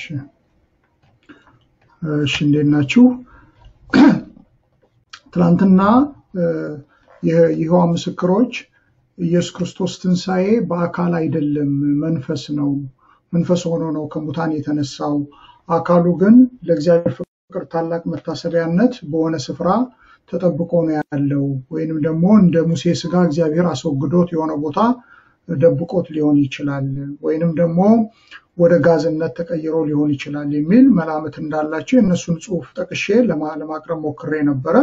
እሺ እሺ እንዴት ናችሁ? ትናንትና የይሖዋ ምስክሮች ኢየሱስ ክርስቶስ ትንሣኤ በአካል አይደለም፣ መንፈስ ነው፣ መንፈስ ሆኖ ነው ከሙታን የተነሳው። አካሉ ግን ለእግዚአብሔር ፍቅር ታላቅ መታሰቢያነት በሆነ ስፍራ ተጠብቆ ነው ያለው፣ ወይንም ደግሞ እንደ ሙሴ ስጋ እግዚአብሔር አስወግዶት የሆነ ቦታ ደብቆት ሊሆን ይችላል፣ ወይንም ደግሞ ወደ ጋዝነት ተቀይሮ ሊሆን ይችላል የሚል መላምት እንዳላቸው የእነሱን ጽሑፍ ጠቅሼ ለማቅረብ ሞክሬ ነበረ።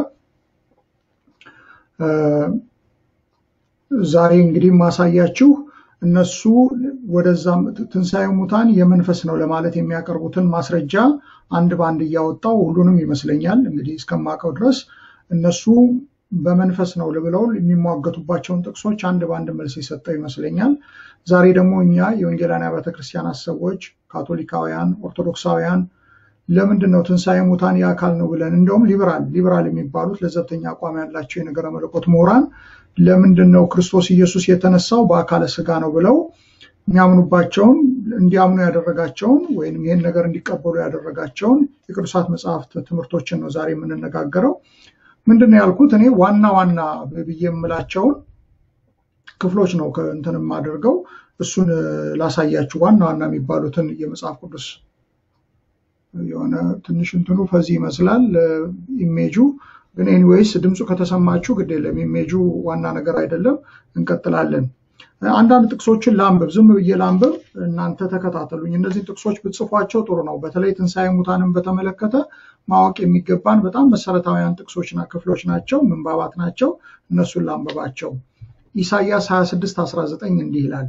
ዛሬ እንግዲህ ማሳያችሁ እነሱ ወደዛ ትንሣኤ ሙታን የመንፈስ ነው ለማለት የሚያቀርቡትን ማስረጃ አንድ በአንድ እያወጣው ሁሉንም ይመስለኛል እንግዲህ እስከማውቀው ድረስ እነሱ በመንፈስ ነው ብለው የሚሟገቱባቸውን ጥቅሶች አንድ በአንድ መልስ የሰጠው ይመስለኛል። ዛሬ ደግሞ እኛ የወንጌላውያን አብያተ ክርስቲያናት ሰዎች፣ ካቶሊካውያን፣ ኦርቶዶክሳውያን ለምንድን ነው ትንሣኤ ሙታን የአካል ነው ብለን እንደውም ሊበራል ሊበራል የሚባሉት ለዘብተኛ አቋም ያላቸው የነገረ መለኮት ምሁራን ለምንድን ነው ክርስቶስ ኢየሱስ የተነሳው በአካለ ስጋ ነው ብለው የሚያምኑባቸውን እንዲያምኑ ያደረጋቸውን ወይም ይህን ነገር እንዲቀበሉ ያደረጋቸውን የቅዱሳት መጽሐፍት ትምህርቶችን ነው ዛሬ የምንነጋገረው። ምንድን ነው ያልኩት እኔ ዋና ዋና ብዬ የምላቸውን ክፍሎች ነው እንትን የማደርገው። እሱን ላሳያችሁ ዋና ዋና የሚባሉትን የመጽሐፍ ቅዱስ የሆነ ትንሽ እንትኑ ፈዚህ ይመስላል ኢሜጁ ግን ኤኒዌይስ ድምፁ ከተሰማችሁ ግድ የለም ኢሜጁ ዋና ነገር አይደለም። እንቀጥላለን። አንዳንድ ጥቅሶችን ላንብብ፣ ዝም ብዬ ላንብብ፣ እናንተ ተከታተሉኝ። እነዚህ ጥቅሶች ብጽፏቸው ጥሩ ነው። በተለይ ትንሣኤ ሙታንን በተመለከተ ማወቅ የሚገባን በጣም መሰረታዊያን ጥቅሶችና ክፍሎች ናቸው፣ ምንባባት ናቸው። እነሱን ላንብባቸው። ኢሳይያስ 26 19 እንዲህ ይላል፣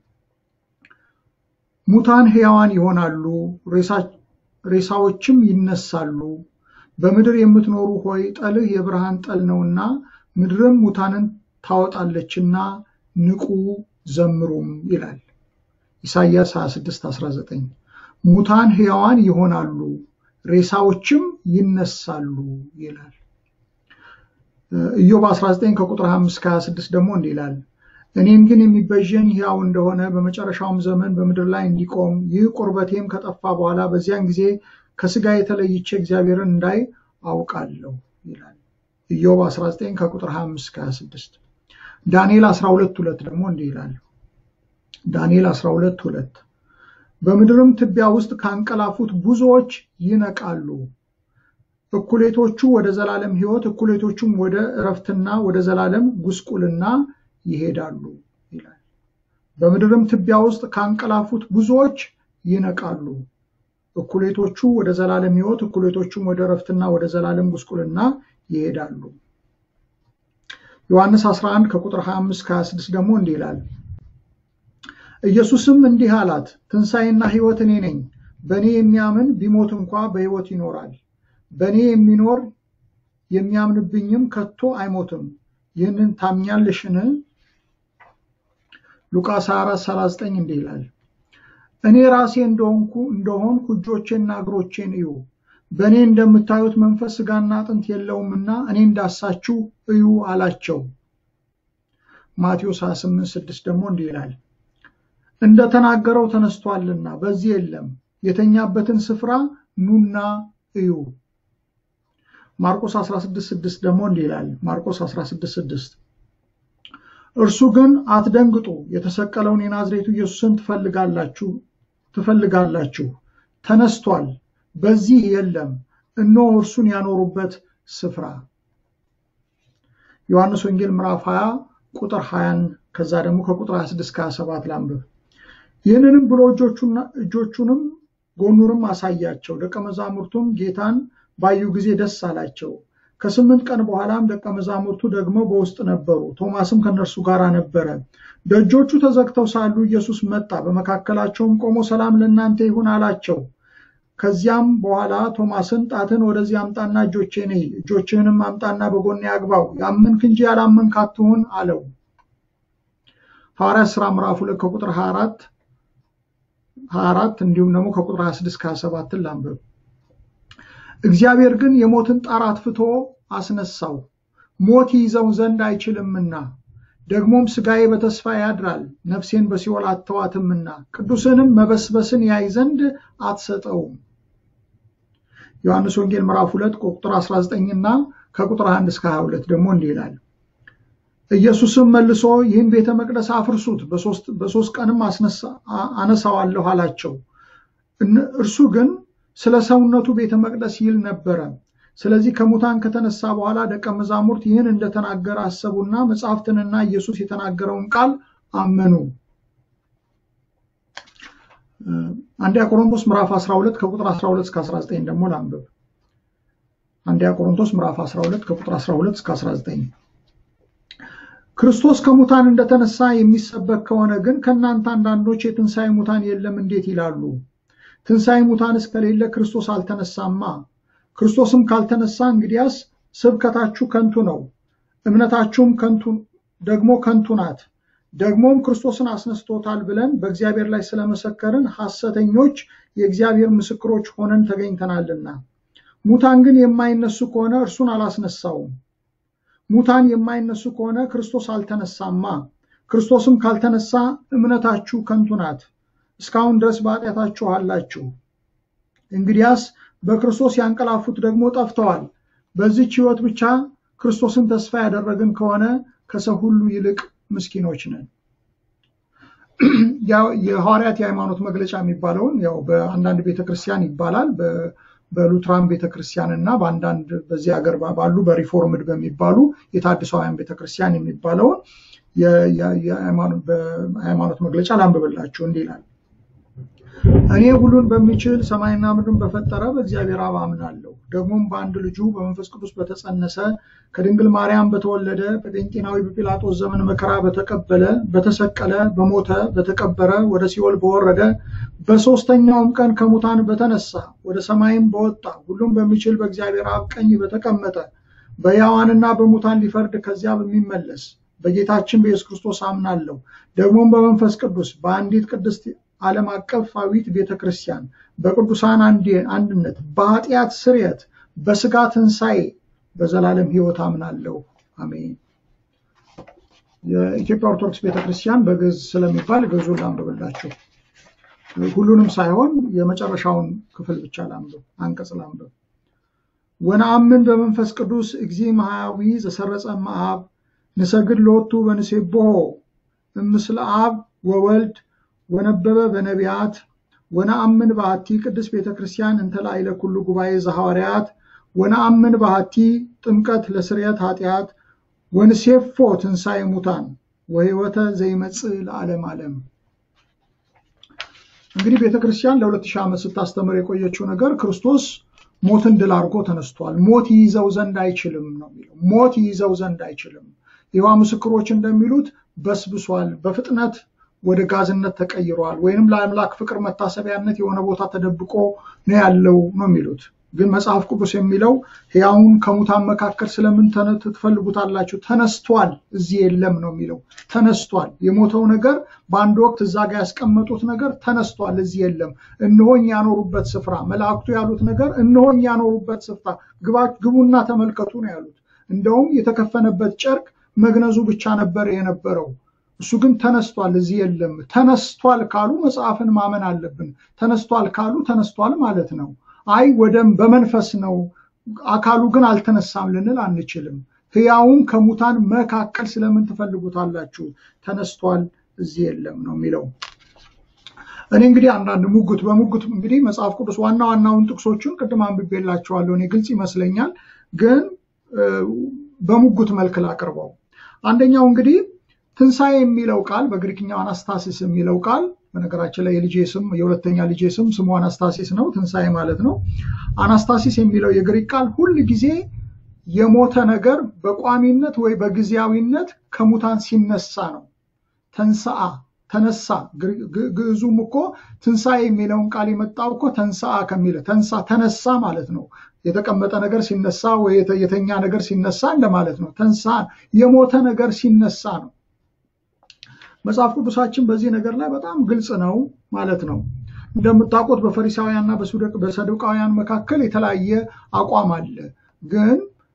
ሙታን ሕያዋን ይሆናሉ፣ ሬሳዎችም ይነሳሉ። በምድር የምትኖሩ ሆይ ጠልህ የብርሃን ጠል ነውና ምድርም ሙታንን ታወጣለችና ንቁ ዘምሩም ይላል። ኢሳይያስ 26 19 ሙታን ሕያዋን ይሆናሉ ሬሳዎችም ይነሳሉ ይላል። ኢዮብ 19 ከቁጥር 5 26 ደግሞ እንዲህ ይላል እኔን ግን የሚቤዠኝ ሕያው እንደሆነ በመጨረሻውም ዘመን በምድር ላይ እንዲቆም ይህ ቁርበቴም ከጠፋ በኋላ በዚያን ጊዜ ከስጋ የተለይቼ እግዚአብሔርን እንዳይ አውቃለሁ ይላል። ኢዮብ 19 ከቁጥር 25 26 ዳንኤል 12 ሁለት ደግሞ እንዲህ ይላል። ዳንኤል 12 ሁለት በምድርም ትቢያ ውስጥ ካንቀላፉት ብዙዎች ይነቃሉ፣ እኩሌቶቹ ወደ ዘላለም ሕይወት፣ እኩሌቶቹም ወደ እረፍትና ወደ ዘላለም ጉስቁልና ይሄዳሉ ይላል። በምድርም ትቢያ ውስጥ ካንቀላፉት ብዙዎች ይነቃሉ፣ እኩሌቶቹ ወደ ዘላለም ሕይወት፣ እኩሌቶቹም ወደ እረፍትና ወደ ዘላለም ጉስቁልና ይሄዳሉ። ዮሐንስ 11 ከቁጥር 25 26 ደግሞ እንዲህ ይላል ኢየሱስም እንዲህ አላት፣ ትንሣኤና ሕይወት እኔ ነኝ። በእኔ የሚያምን ቢሞት እንኳ በሕይወት ይኖራል። በእኔ የሚኖር የሚያምንብኝም ከቶ አይሞትም። ይህንን ታምኛለሽን? ሉቃስ 24 39 እንዲህ ይላል፣ እኔ ራሴ እንደሆንኩ እንደሆንኩ እጆቼና እግሮቼን እዩ። በእኔ እንደምታዩት መንፈስ ሥጋና አጥንት የለውምና እኔ እንዳሳችሁ እዩ አላቸው። ማቴዎስ 28 6 ደግሞ እንዲህ ይላል እንደተናገረው ተነስቷልና በዚህ የለም። የተኛበትን ስፍራ ኑና እዩ። ማርቆስ 16:6 ደግሞ እንዲህ ይላል። ማርቆስ 16:6 እርሱ ግን አትደንግጡ፣ የተሰቀለውን የናዝሬቱ ኢየሱስን ትፈልጋላችሁ ትፈልጋላችሁ፣ ተነስቷል፣ በዚህ የለም፣ እነሆ እርሱን ያኖሩበት ስፍራ። ዮሐንስ ወንጌል ምዕራፍ 20 ቁጥር 20 ከዛ ደግሞ ከቁጥር 26 27 ላንብብ። ይህንንም ብሎ እጆቹንም ጎኑንም አሳያቸው። ደቀ መዛሙርቱም ጌታን ባዩ ጊዜ ደስ አላቸው። ከስምንት ቀን በኋላም ደቀ መዛሙርቱ ደግሞ በውስጥ ነበሩ፣ ቶማስም ከነርሱ ጋር ነበረ። ደጆቹ ተዘግተው ሳሉ ኢየሱስ መጣ፣ በመካከላቸውም ቆሞ ሰላም ለእናንተ ይሁን አላቸው። ከዚያም በኋላ ቶማስን ጣትን ወደዚህ አምጣና እጆቼን እይ፣ እጆችህንም አምጣና በጎኔ አግባው፣ ያመንክ እንጂ ያላመንክ አትሁን አለው። ሐዋርያት ሥራ ምዕራፍ ሁለት ከቁጥር 24 24 እንዲሁም ደግሞ ከቁጥር 26 27 ላንብብ። እግዚአብሔር ግን የሞትን ጣር አጥፍቶ አስነሳው፣ ሞት ይይዘው ዘንድ አይችልምና ደግሞም ሥጋዬ በተስፋ ያድራል፣ ነፍሴን በሲኦል አተዋትምና ቅዱስንም መበስበስን ያይ ዘንድ አትሰጠውም። ዮሐንስ ወንጌል ምዕራፍ 2 ቁጥር 19 እና ከቁጥር 1 እስከ 22 ደግሞ እንዲህ ይላል። ኢየሱስም መልሶ ይህን ቤተ መቅደስ አፍርሱት፣ በሶስት ቀንም አነሳዋለሁ አላቸው። እርሱ ግን ስለ ሰውነቱ ቤተ መቅደስ ይል ነበረ። ስለዚህ ከሙታን ከተነሳ በኋላ ደቀ መዛሙርት ይህን እንደተናገረ አሰቡና መጽሐፍትንና ኢየሱስ የተናገረውን ቃል አመኑ። አንደኛ ቆሮንቶስ ምዕራፍ 12 ከቁጥር 12 እስከ 19 ደግሞ ላንብብ። አንደኛ ቆሮንቶስ ምዕራፍ 12 ከቁጥር 12 እስከ 19 ክርስቶስ ከሙታን እንደተነሳ የሚሰበክ ከሆነ ግን ከእናንተ አንዳንዶች የትንሣኤ ሙታን የለም እንዴት ይላሉ? ትንሣኤ ሙታን እስከሌለ ክርስቶስ አልተነሳማ። ክርስቶስም ካልተነሳ እንግዲያስ ስብከታችሁ ከንቱ ነው፣ እምነታችሁም ከንቱ ደግሞ ከንቱ ናት። ደግሞም ክርስቶስን አስነስቶታል ብለን በእግዚአብሔር ላይ ስለመሰከርን ሐሰተኞች የእግዚአብሔር ምስክሮች ሆነን ተገኝተናልና። ሙታን ግን የማይነሱ ከሆነ እርሱን አላስነሳውም። ሙታን የማይነሱ ከሆነ ክርስቶስ አልተነሳማ። ክርስቶስም ካልተነሳ እምነታችሁ ከንቱ ናት፣ እስካሁን ድረስ በኃጢአታችሁ አላችሁ። እንግዲያስ በክርስቶስ ያንቀላፉት ደግሞ ጠፍተዋል። በዚች ሕይወት ብቻ ክርስቶስን ተስፋ ያደረግን ከሆነ ከሰው ሁሉ ይልቅ ምስኪኖች ነን። የሐዋርያት የሃይማኖት መግለጫ የሚባለውን ያው በአንዳንድ ቤተክርስቲያን ይባላል በሉትራን ቤተክርስቲያን እና በአንዳንድ በዚህ ሀገር ባሉ በሪፎርምድ በሚባሉ የታድሳውያን ቤተክርስቲያን የሚባለውን የሃይማኖት መግለጫ ላንብብላችሁ። እንዲህ ይላል። እኔ ሁሉን በሚችል ሰማይና ምድርን በፈጠረ በእግዚአብሔር አብ አምናለሁ። ደግሞም በአንድ ልጁ በመንፈስ ቅዱስ በተጸነሰ ከድንግል ማርያም በተወለደ በጴንጤናዊ በጲላጦስ ዘመን መከራ በተቀበለ በተሰቀለ በሞተ በተቀበረ ወደ ሲኦል በወረደ በሦስተኛውም ቀን ከሙታን በተነሳ ወደ ሰማይም በወጣ ሁሉም በሚችል በእግዚአብሔር አብ ቀኝ በተቀመጠ በሕያዋንና በሙታን ሊፈርድ ከዚያ በሚመለስ በጌታችን በኢየሱስ ክርስቶስ አምናለሁ። ደግሞም በመንፈስ ቅዱስ በአንዲት ቅድስት ዓለም አቀፋዊት ቤተ ክርስቲያን በቅዱሳን አንድነት በኃጢአት ስርየት በስጋ ትንሣኤ በዘላለም ሕይወት አምናለሁ። አሜን። የኢትዮጵያ ኦርቶዶክስ ቤተክርስቲያን በግዕዝ ስለሚባል ግዕዙን ላንብብላችሁ። ሁሉንም ሳይሆን የመጨረሻውን ክፍል ብቻ ላንብብ፣ አንቀጽ ላንብብ። ወነአምን በመንፈስ ቅዱስ እግዚ መሐያዊ ዘሰረጸ መአብ ንሰግድ ሎቱ በንሴቦሆ እምስለ አብ ወወልድ ወነበበ በነቢያት ወነአምን በሃቲ ቅድስት ቤተ ክርስቲያን እንተ ላዕለ ኩሉ ጉባኤ ዘሐዋርያት ወነአምን በሃቲ ጥምቀት ለስርየት ኃጢአት ወንሴፎ ትንሣኤ ሙታን ወሕይወተ ዘይመጽእ ለዓለም ዓለም። እንግዲህ ቤተ ክርስቲያን ለሁለት ሺህ ዓመት ስታስተምር የቆየችው ነገር ክርስቶስ ሞትን ድል አድርጎ ተነስቷል። ሞት ይይዘው ዘንድ አይችልም ነው የሚለው። ሞት ይይዘው ዘንድ አይችልም። የይሖዋ ምስክሮች እንደሚሉት በስብሷል፣ በፍጥነት ወደ ጋዝነት ተቀይሯል፣ ወይንም ለአምላክ ፍቅር መታሰቢያነት የሆነ ቦታ ተደብቆ ነው ያለው ነው የሚሉት። ግን መጽሐፍ ቅዱስ የሚለው ሕያውን ከሙታን መካከል ስለምን ትፈልጉታላችሁ? ተነስቷል፣ እዚህ የለም ነው የሚለው። ተነስቷል። የሞተው ነገር በአንድ ወቅት እዛ ጋር ያስቀመጡት ነገር ተነስቷል፣ እዚህ የለም። እነሆኝ ያኖሩበት ስፍራ፣ መላእክቱ ያሉት ነገር እነሆኝ ያኖሩበት ስፍራ፣ ግቡና ተመልከቱ ነው ያሉት። እንደውም የተከፈነበት ጨርቅ መግነዙ ብቻ ነበር የነበረው። እሱ ግን ተነስቷል፣ እዚህ የለም። ተነስቷል ካሉ መጽሐፍን ማመን አለብን። ተነስቷል ካሉ ተነስቷል ማለት ነው። አይ ወደም በመንፈስ ነው አካሉ ግን አልተነሳም ልንል አንችልም። ሕያውን ከሙታን መካከል ስለምን ትፈልጉታላችሁ? ተነስቷል፣ እዚህ የለም ነው የሚለው። እኔ እንግዲህ አንዳንድ ሙግት በሙግት እንግዲህ መጽሐፍ ቅዱስ ዋና ዋናውን ጥቅሶቹን ቅድም አንብቤላችኋለሁ። እኔ ግልጽ ይመስለኛል፣ ግን በሙግት መልክ ላቅርበው። አንደኛው እንግዲህ ትንሣኤ የሚለው ቃል በግሪክኛው አናስታሲስ የሚለው ቃል በነገራችን ላይ የልጄ ስም የሁለተኛ ልጄ ስም ስሙ አናስታሲስ ነው፣ ትንሣኤ ማለት ነው። አናስታሲስ የሚለው የግሪክ ቃል ሁል ጊዜ የሞተ ነገር በቋሚነት ወይ በጊዜያዊነት ከሙታን ሲነሳ ነው። ተንሰአ ተነሳ። ግዕዙም እኮ ትንሣኤ የሚለውን ቃል የመጣው እኮ ተንሰአ ከሚለ ተንሳ ተነሳ ማለት ነው። የተቀመጠ ነገር ሲነሳ ወይ የተኛ ነገር ሲነሳ እንደማለት ነው። ተንሳ የሞተ ነገር ሲነሳ ነው። መጽሐፍ ቅዱሳችን በዚህ ነገር ላይ በጣም ግልጽ ነው ማለት ነው። እንደምታውቁት በፈሪሳውያንና በሰዱቃውያን መካከል የተለያየ አቋም አለ። ግን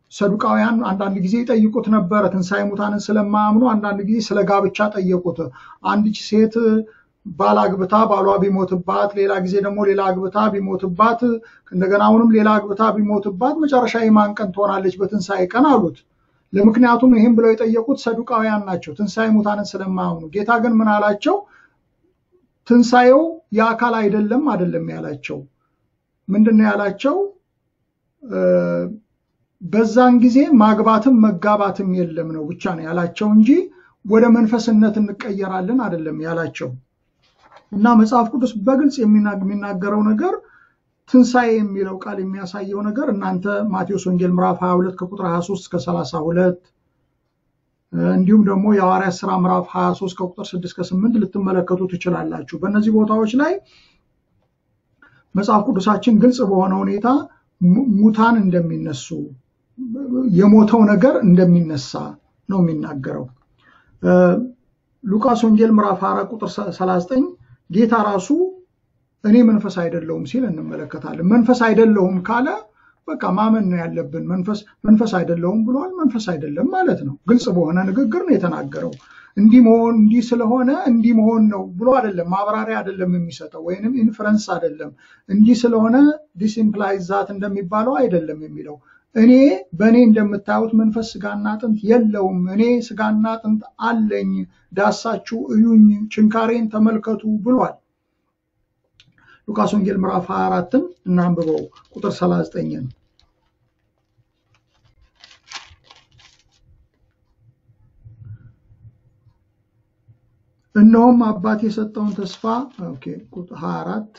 ሰዱቃውያን አንዳንድ ጊዜ ይጠይቁት ነበረ። ትንሣኤ ሙታንን ስለማያምኑ አንዳንድ ጊዜ ስለ ጋብቻ ጠየቁት። አንዲች ሴት ባል አግብታ ባሏ ቢሞትባት፣ ሌላ ጊዜ ደግሞ ሌላ አግብታ ቢሞትባት፣ እንደገና አሁንም ሌላ አግብታ ቢሞትባት መጨረሻ የማን ቀን ትሆናለች በትንሣኤ ቀን አሉት። ለምክንያቱም ይህም ብለው የጠየቁት ሰዱቃውያን ናቸው፣ ትንሣኤ ሙታንን ስለማያምኑ። ጌታ ግን ምን አላቸው? ትንሣኤው የአካል አይደለም አይደለም ያላቸው ምንድን ነው ያላቸው? በዛን ጊዜ ማግባትም መጋባትም የለም ነው ብቻ ነው ያላቸው እንጂ ወደ መንፈስነት እንቀየራለን አይደለም ያላቸው። እና መጽሐፍ ቅዱስ በግልጽ የሚናገረው ነገር ትንሣኤ የሚለው ቃል የሚያሳየው ነገር እናንተ ማቴዎስ ወንጌል ምዕራፍ 22 ከቁጥር 23 እስከ 32 እንዲሁም ደግሞ የሐዋርያት ሥራ ምዕራፍ 23 ከቁጥር 6 እስከ 8 ልትመለከቱ ትችላላችሁ። በእነዚህ ቦታዎች ላይ መጽሐፍ ቅዱሳችን ግልጽ በሆነ ሁኔታ ሙታን እንደሚነሱ የሞተው ነገር እንደሚነሳ ነው የሚናገረው። ሉቃስ ወንጌል ምዕራፍ 4 ቁጥር 39 ጌታ ራሱ እኔ መንፈስ አይደለሁም ሲል እንመለከታለን። መንፈስ አይደለሁም ካለ በቃ ማመን ነው ያለብን። መንፈስ መንፈስ አይደለሁም ብሏል። መንፈስ አይደለም ማለት ነው። ግልጽ በሆነ ንግግር ነው የተናገረው። እንዲህ መሆን እንዲህ ስለሆነ እንዲህ መሆን ነው ብሎ አይደለም፣ ማብራሪያ አይደለም የሚሰጠው ወይንም ኢንፍረንስ አይደለም። እንዲህ ስለሆነ ዲስኢምፕላይዝ ዛት እንደሚባለው አይደለም የሚለው እኔ በእኔ እንደምታዩት መንፈስ ስጋና አጥንት የለውም። እኔ ስጋና አጥንት አለኝ፣ ዳሳችሁ እዩኝ፣ ችንካሬን ተመልከቱ ብሏል። ሉቃስ ወንጌል ምዕራፍ 24ን እናንብበው ቁጥር 39ን እነሆም አባት የሰጠውን ተስፋ ኦኬ ቁጥር 24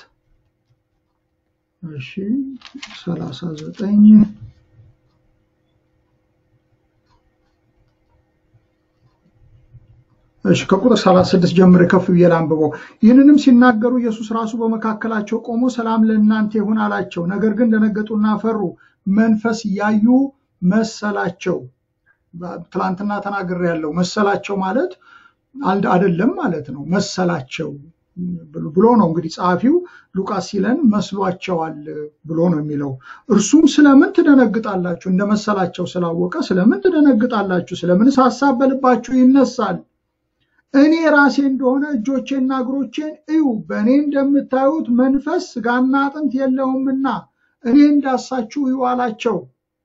እሺ 39 እሺ ከቁጥር 36 ጀምሮ ከፍ ብዬ ላንብበው። ይህንንም ሲናገሩ ኢየሱስ ራሱ በመካከላቸው ቆሞ ሰላም ለእናንተ ይሁን አላቸው። ነገር ግን ደነገጡና ፈሩ፣ መንፈስ ያዩ መሰላቸው። ትላንትና ተናግሬያለሁ። መሰላቸው ማለት አይደለም ማለት ነው። መሰላቸው ብሎ ነው እንግዲህ ጸሐፊው ሉቃስ ሲለን መስሏቸዋል ብሎ ነው የሚለው። እርሱም ስለምን ትደነግጣላችሁ? እንደመሰላቸው ስላወቀ ስለምን ትደነግጣላችሁ? ስለምንስ ሐሳብ በልባችሁ ይነሳል? እኔ ራሴ እንደሆነ እጆቼና እግሮቼን እዩ። በእኔ እንደምታዩት መንፈስ ስጋና አጥንት የለውምና እኔ እንዳሳችሁ እዩ አላቸው።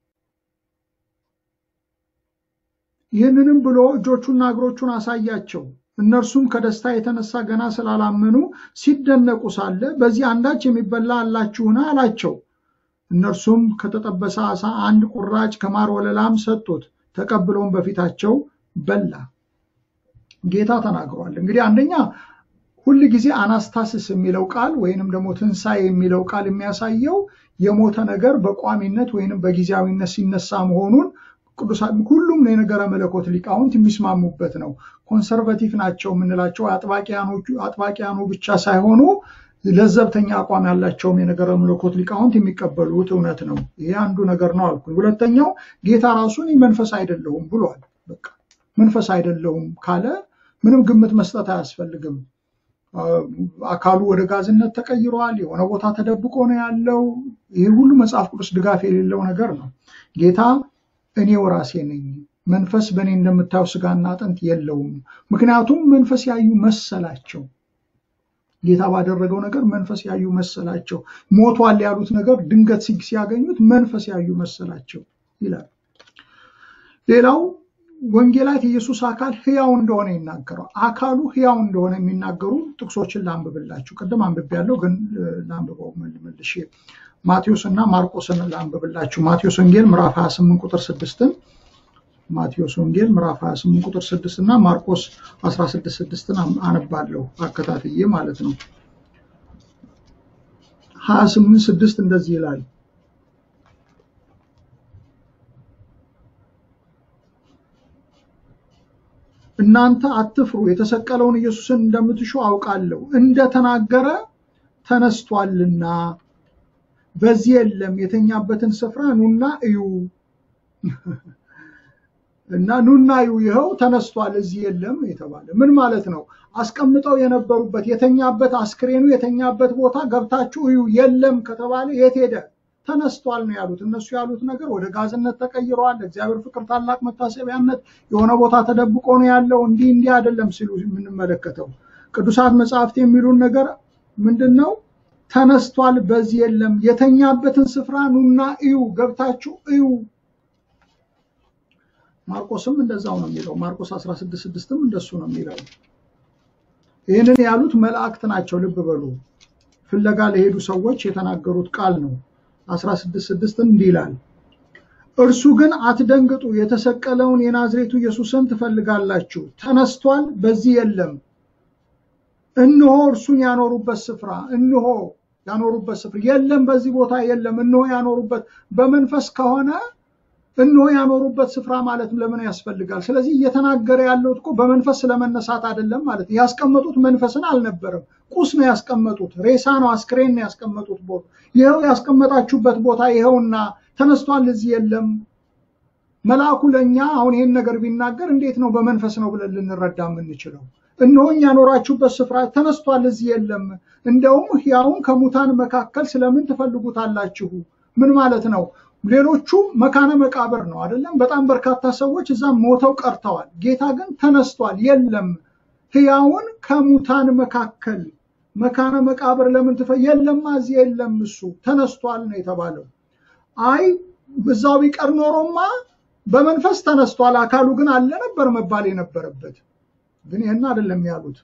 ይህንንም ብሎ እጆቹና እግሮቹን አሳያቸው። እነርሱም ከደስታ የተነሳ ገና ስላላመኑ ሲደነቁ ሳለ በዚህ አንዳች የሚበላ አላችሁን? አላቸው። እነርሱም ከተጠበሰ ዓሣ አንድ ቁራጭ ከማር ወለላም ሰጡት። ተቀብለውም በፊታቸው በላ። ጌታ ተናግሯል። እንግዲህ አንደኛ ሁል ጊዜ አናስታስስ የሚለው ቃል ወይንም ደግሞ ትንሣኤ የሚለው ቃል የሚያሳየው የሞተ ነገር በቋሚነት ወይንም በጊዜያዊነት ሲነሳ መሆኑን ቅዱሳን ሁሉም የነገረ መለኮት ሊቃውንት የሚስማሙበት ነው። ኮንሰርቫቲቭ ናቸው የምንላቸው አጥባቂያኑ ብቻ ሳይሆኑ ለዘብተኛ አቋም ያላቸውም የነገረ መለኮት ሊቃውንት የሚቀበሉት እውነት ነው። ይሄ አንዱ ነገር ነው አልኩኝ። ሁለተኛው ጌታ ራሱን መንፈስ አይደለሁም ብሏል። በቃ መንፈስ አይደለሁም ካለ ምንም ግምት መስጠት አያስፈልግም። አካሉ ወደ ጋዝነት ተቀይሯል። የሆነ ቦታ ተደብቆ ነው ያለው። ይህ ሁሉ መጽሐፍ ቅዱስ ድጋፍ የሌለው ነገር ነው። ጌታ እኔው ራሴ ነኝ፣ መንፈስ በእኔ እንደምታየው ስጋና አጥንት የለውም። ምክንያቱም መንፈስ ያዩ መሰላቸው። ጌታ ባደረገው ነገር መንፈስ ያዩ መሰላቸው። ሞቷል ያሉት ነገር ድንገት ሲያገኙት መንፈስ ያዩ መሰላቸው ይላል። ሌላው ወንጌላት የኢየሱስ አካል ህያው እንደሆነ ይናገረው። አካሉ ህያው እንደሆነ የሚናገሩ ጥቅሶችን ላንብብላችሁ። ቅድም አንብቤያለሁ፣ ግን ላንብበው መልሼ ማቴዎስ እና ማርቆስን ላንብብላችሁ። ማቴዎስ ወንጌል ምዕራፍ 28 ቁጥር 6ን ማቴዎስ ወንጌል ምዕራፍ 28 ቁጥር 6 እና ማርቆስ 16 6ን አነባለሁ አከታትዬ ማለት ነው። 28 6 እንደዚህ ይላል እናንተ አትፍሩ፣ የተሰቀለውን ኢየሱስን እንደምትሹ አውቃለሁ፣ እንደተናገረ ተነስቷልና በዚህ የለም። የተኛበትን ስፍራ ኑና እዩ እና ኑና እዩ፣ ይኸው ተነስቷል፣ እዚህ የለም የተባለ ምን ማለት ነው? አስቀምጠው የነበሩበት የተኛበት አስክሬኑ የተኛበት ቦታ ገብታችሁ እዩ። የለም ከተባለ የት ሄደ? ተነስቷል ነው ያሉት። እነሱ ያሉት ነገር ወደ ጋዝነት ተቀይረዋል፣ እግዚአብሔር ፍቅር ታላቅ መታሰቢያነት የሆነ ቦታ ተደብቆ ነው ያለው፣ እንዲህ እንዲህ አይደለም ሲሉ የምንመለከተው ቅዱሳት መጽሐፍት የሚሉን ነገር ምንድን ነው? ተነስቷል፣ በዚህ የለም። የተኛበትን ስፍራ ኑና እዩ፣ ገብታችሁ እዩ። ማርቆስም እንደዛው ነው የሚለው። ማርቆስ 16:6ም እንደሱ ነው የሚለው። ይህንን ያሉት መላእክት ናቸው። ልብ በሉ። ፍለጋ ለሄዱ ሰዎች የተናገሩት ቃል ነው። 16:6 እንዲህ ይላል፣ እርሱ ግን አትደንግጡ፣ የተሰቀለውን የናዝሬቱ ኢየሱስን ትፈልጋላችሁ፣ ተነስቷል፣ በዚህ የለም። እነሆ እርሱን ያኖሩበት ስፍራ፣ እነሆ ያኖሩበት ስፍራ የለም፣ በዚህ ቦታ የለም። እነሆ ያኖሩበት በመንፈስ ከሆነ እነሆ ያኖሩበት ስፍራ ማለት ለምን ያስፈልጋል? ስለዚህ እየተናገረ ያለው እኮ በመንፈስ ስለመነሳት አይደለም ማለት ነው። ያስቀመጡት መንፈስን አልነበረም፣ ቁስ ነው ያስቀመጡት፣ ሬሳ ነው፣ አስክሬን ነው ያስቀመጡት ቦታ። ይኸው ያስቀመጣችሁበት ቦታ ይኸውና ተነስቷል፣ እዚህ የለም። መልአኩ ለእኛ አሁን ይህን ነገር ቢናገር እንዴት ነው በመንፈስ ነው ብለን ልንረዳ የምንችለው? እነሆኝ ያኖራችሁበት ስፍራ ተነስቷል፣ እዚህ የለም። እንደውም ሕያውን ከሙታን መካከል ስለምን ትፈልጉታላችሁ? ምን ማለት ነው? ሌሎቹ መካነ መቃብር ነው አይደለም። በጣም በርካታ ሰዎች እዛ ሞተው ቀርተዋል። ጌታ ግን ተነስቷል፣ የለም። ሕያውን ከሙታን መካከል መካነ መቃብር ለምን ትፈ የለማ፣ እዚህ የለም፣ እሱ ተነስቷል ነው የተባለው። አይ እዛው ቢቀር ኖሮማ በመንፈስ ተነስቷል፣ አካሉ ግን አለ ነበር መባል የነበረበት። ግን ይህን አይደለም ያሉት።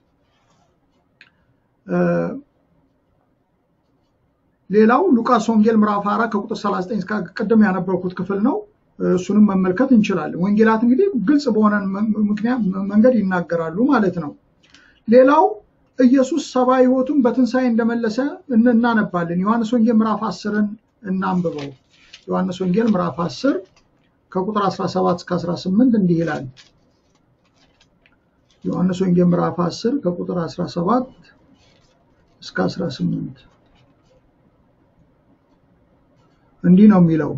ሌላው ሉቃስ ወንጌል ምዕራፍ 4 ከቁጥር 39 እስከ ቅድም ያነበብኩት ክፍል ነው። እሱንም መመልከት እንችላለን። ወንጌላት እንግዲህ ግልጽ በሆነ ምክንያት መንገድ ይናገራሉ ማለት ነው። ሌላው ኢየሱስ ሰብአዊ ሕይወቱን በትንሣኤ እንደመለሰ እናነባለን። ዮሐንስ ወንጌል ምዕራፍ 10ን እናንብበው። ዮሐንስ ወንጌል ምዕራፍ 10 ከቁጥር 17 እስከ 18 እንዲህ ይላል። ዮሐንስ ወንጌል ምዕራፍ 10 ከቁጥር 17 እስከ 18 እንዲህ ነው የሚለው፣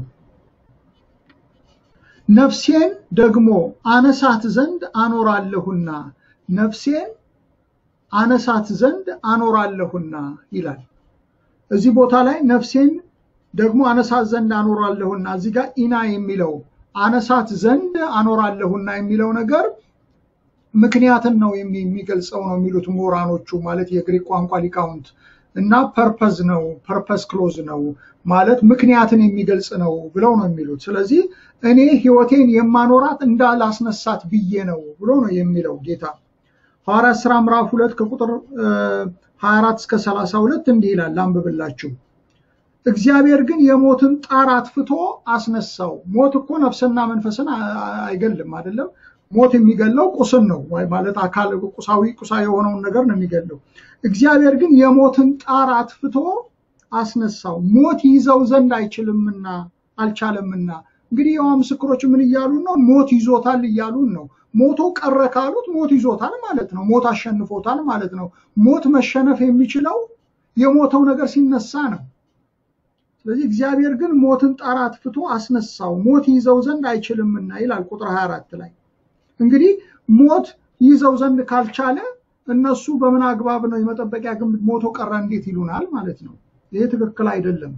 ነፍሴን ደግሞ አነሳት ዘንድ አኖራለሁና ነፍሴን አነሳት ዘንድ አኖራለሁና ይላል። እዚህ ቦታ ላይ ነፍሴን ደግሞ አነሳት ዘንድ አኖራለሁና፣ እዚህ ጋር ኢና የሚለው አነሳት ዘንድ አኖራለሁና የሚለው ነገር ምክንያትን ነው የሚገልጸው ነው የሚሉት ምሁራኖቹ፣ ማለት የግሪክ ቋንቋ ሊቃውንት እና ፐርፐዝ ነው ፐርፐዝ ክሎዝ ነው ማለት ምክንያትን የሚገልጽ ነው ብለው ነው የሚሉት። ስለዚህ እኔ ሕይወቴን የማኖራት እንዳላስነሳት ብዬ ነው ብሎ ነው የሚለው ጌታ። ሐዋርያት ሥራ ምዕራፍ ሁለት ከቁጥር 24 እስከ 32 እንዲህ ይላል፣ አንብብላችሁ። እግዚአብሔር ግን የሞትን ጣር አጥፍቶ አስነሳው። ሞት እኮ ነፍስና መንፈስን አይገልም አይደለም። ሞት የሚገለው ቁስን ነው ማለት አካል ቁሳዊ ቁሳዊ የሆነውን ነገር ነው የሚገለው። እግዚአብሔር ግን የሞትን ጣር አጥፍቶ አስነሳው፣ ሞት ይዘው ዘንድ አይችልምና አልቻለምና። እንግዲህ የዋ ምስክሮች ምን እያሉን ነው? ሞት ይዞታል እያሉን ነው። ሞቶ ቀረ ካሉት ሞት ይዞታል ማለት ነው። ሞት አሸንፎታል ማለት ነው። ሞት መሸነፍ የሚችለው የሞተው ነገር ሲነሳ ነው። ስለዚህ እግዚአብሔር ግን ሞትን ጣር አጥፍቶ አስነሳው፣ ሞት ይዘው ዘንድ አይችልምና ይላል ቁጥር 24 ላይ እንግዲህ ሞት ይዘው ዘንድ ካልቻለ እነሱ በምን አግባብ ነው የመጠበቂያ ግንብ ሞቶ ቀረ እንዴት ይሉናል ማለት ነው። ይሄ ትክክል አይደለም።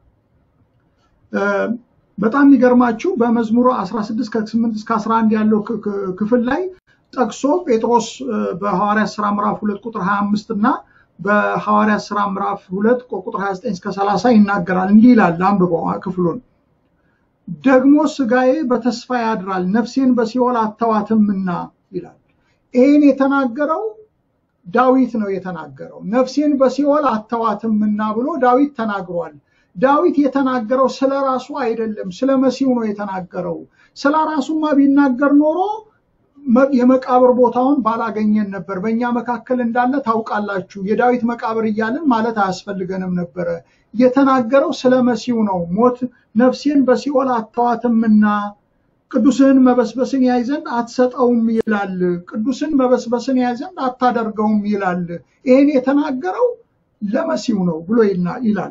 በጣም የሚገርማችሁ በመዝሙሩ 16 ከ8 እስከ 11 ያለው ክፍል ላይ ጠቅሶ ጴጥሮስ በሐዋርያት ስራ ምዕራፍ 2 ቁጥር 25 እና በሐዋርያት ስራ ምዕራፍ 2 ቁጥር 29 እስከ 30 ይናገራል። እንዲህ ይላል፣ አንብበው ክፍሉን ደግሞ ስጋዬ በተስፋ ያድራል፣ ነፍሴን በሲኦል አተዋትምና ይላል። ይህን የተናገረው ዳዊት ነው የተናገረው። ነፍሴን በሲኦል አተዋትምና ብሎ ዳዊት ተናግሯል። ዳዊት የተናገረው ስለ ራሱ አይደለም፣ ስለ መሲሁ ነው የተናገረው። ስለ ራሱማ ቢናገር ኖሮ የመቃብር ቦታውን ባላገኘን ነበር። በእኛ መካከል እንዳለ ታውቃላችሁ፣ የዳዊት መቃብር እያልን ማለት አያስፈልገንም ነበረ። የተናገረው ስለ መሲሁ ነው። ሞት ነፍሴን በሲኦል አተዋትምና ቅዱስን መበስበስን ያይ ዘንድ አትሰጠውም ይላል። ቅዱስን መበስበስን ያይ ዘንድ አታደርገውም ይላል። ይህን የተናገረው ለመሲሁ ነው ብሎ ይላል።